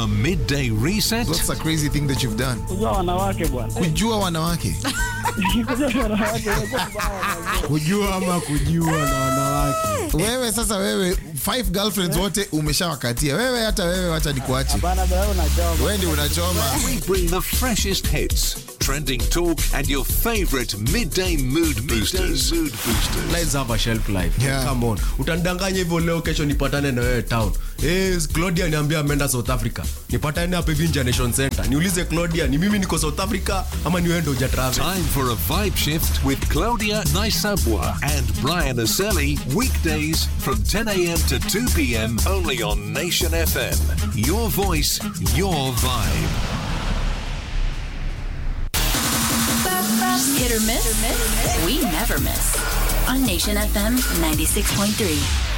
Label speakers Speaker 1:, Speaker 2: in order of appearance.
Speaker 1: A midday reset?
Speaker 2: What's a crazy thing that you've done?
Speaker 3: Kujua wanawake bwana.
Speaker 2: Kujua wanawake.
Speaker 3: Kujua wanawake imekuwa vibaya.
Speaker 4: kujua ama kujua na wanawake
Speaker 2: Wewe sasa wewe five girlfriends wote umeshawakatia. Wewe hata wewe wacha nikuache.
Speaker 3: Bana bwana unachoma.
Speaker 2: Wewe ndio unachoma.
Speaker 1: We bring the freshest hits, trending talk, and your favorite midday mood boosters. mood boosters.
Speaker 4: Lives have a shelf life.
Speaker 2: Yeah.
Speaker 4: Come on. Utandanganya hivyo leo kesho nipatane na wewe town. Eh, Claudia niambia ameenda South Africa. Nipatane hapa hivi Nja Nation Center. Niulize Claudia, ni mimi niko South Africa ama ni wewe ndio huja travel?
Speaker 1: Time for a vibe shift with Claudia Naisabwa and Brian Aselli. Weekdays from 10 a.m. to 2 p.m. only on Nation FM. Your voice, your vibe.
Speaker 5: Hit or miss? We never miss. On Nation FM 96.3.